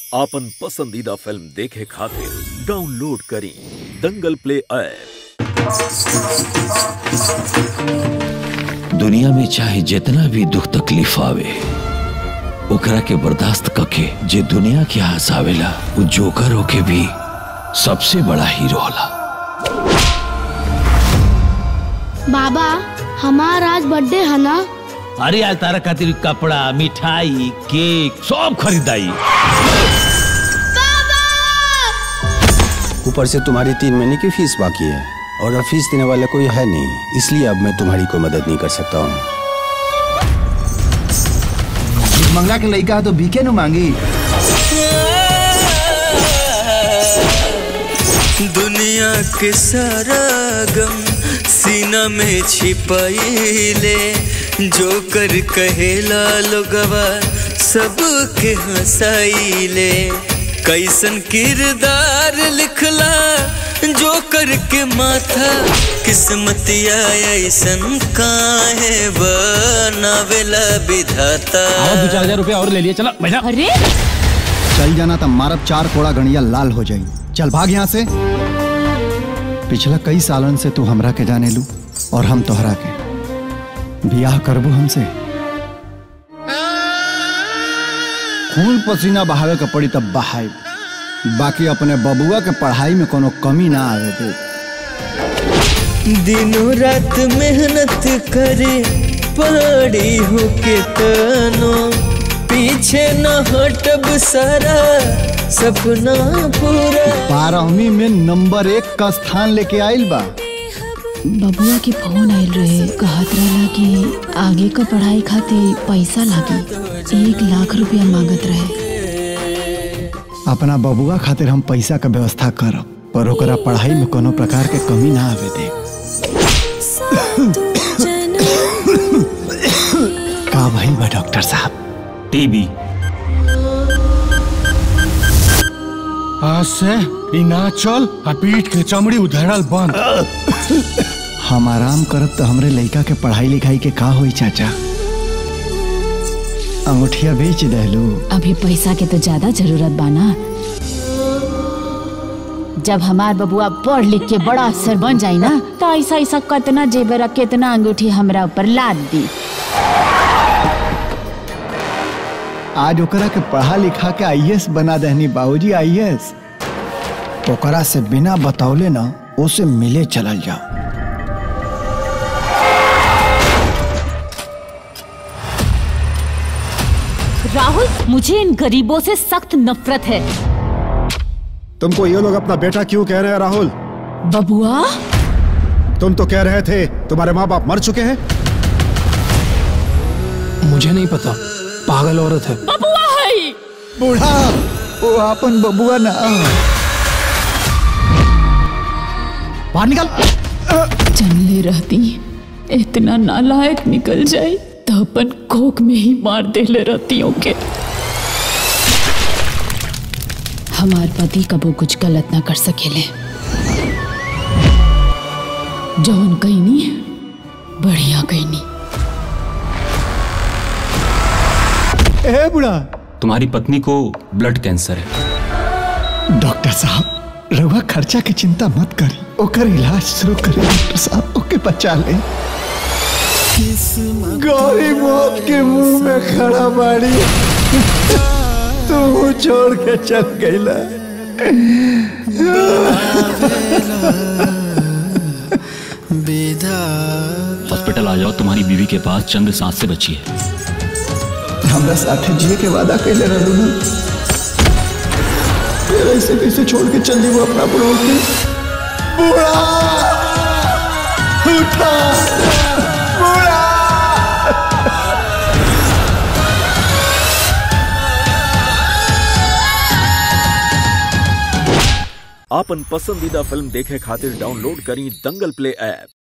आपन पसंदीदा फिल्म देखे खातिर डाउनलोड करी दंगल प्ले ऐप दुनिया में चाहे जितना भी दुख तकलीफ आवे ओकरा के बर्दाश्त कके जे दुनिया के हंसावेला वो जोकर होके भी सबसे बड़ा हीरो होला बाबा हमार आज बर्थडे है ना अरे आज तारा खातिर कपड़ा मिठाई केक सब खरीदाई ऊपर से तुम्हारी तीन महीने की फीस बाकी है और अब फीस देने वाला कोई है नहीं इसलिए अब मैं तुम्हारी कोई मदद नहीं कर सकता हूँ मंगला के लड़का है तो बीके नु मांगी दुनिया के सारा गम सीना में छिपाइले जो कर कहेला लोगवा सबके हंसाइले कैसन किरदार लिखला जो करके माथा किस्मतिया ऐसन काहे बनावेला विधाता और दो चार हजार रुपया और ले लिए चला बैठा अरे चल जाना तो मारब चार कोड़ा गणिया लाल हो जाई चल भाग यहाँ से पिछला कई सालन से तू हमरा के जाने लू और हम तोहरा के बियाह करबू हमसे खून पसीना बहावे के पड़ी तब बहाई बाकी अपने बबुआ के पढ़ाई में कोनो कमी ना आवे दे दिनों रात मेहनत करे पड़ी हो के तनो पीछे न हटब सारा सपना पूरा बारहवीं में नंबर एक का स्थान लेके आइल बा बबुआ के फोन आयल रहे कहत रहला कि आगे का पढ़ाई खातिर पैसा लागी एक लाख रुपया मांगत रहे अपना बबुआ खातिर हम पैसा का व्यवस्था करब पर ओकरा पढ़ाई में कोनो प्रकार के कमी ना आवे दे का भइल बा डॉक्टर साहब टीबी आज से ई ना चल आ पीठ के चमड़ी उधड़ल बंद हम आराम करब तो हमरे लड़का के पढ़ाई लिखाई के का होई चाचा अंगूठिया बेच दहलू अभी पैसा के तो ज्यादा जरूरत बाना जब हमार बबुआ पढ़ लिख के बड़ा अफसर बन जाई ना तो ऐसा ऐसा कितना जेबर और कितना अंगूठी हमरा ऊपर लाद दी आज ओकरा के पढ़ा लिखा के आईएएस बना दहनी बाबूजी आईएएस ओकरा से बिना बतौले ना उसे मिले चलल जाओ राहुल मुझे इन गरीबों से सख्त नफरत है तुमको ये लोग अपना बेटा क्यों कह रहे हैं राहुल बबुआ तुम तो कह रहे थे तुम्हारे माँ बाप मर चुके हैं मुझे नहीं पता पागल औरत है बबुआ है बूढ़ा वो अपन बबुआ ना बाहर निकल जंगले रहती इतना नालायक निकल जाए तो अपन कोक में ही मार दे ले रहतियों के हमार पति कबो कुछ गलत ना कर सकेले जौन कहनी बढ़िया कहनी ए बुढ़ा तुम्हारी पत्नी को ब्लड कैंसर है डॉक्टर साहब रउआ खर्चा की चिंता मत करी ओकर इलाज शुरू करी डॉक्टर साहब ओके बचा ले गौरी मौत के मुंह में खड़ा बाड़ी तू छोड़ के चल गईला हॉस्पिटल आ जाओ तुम्हारी बीवी के पास चंद्र सांस से बची है हमरा साथे जिए के वादा कैले रहलू ना फिर ऐसे कैसे छोड़ के चल दी वो अपना बुढ़ो के बुढ़ा उठा बुढ़ा आपन पसंदीदा फिल्म देखे खातिर डाउनलोड करी दंगल प्ले ऐप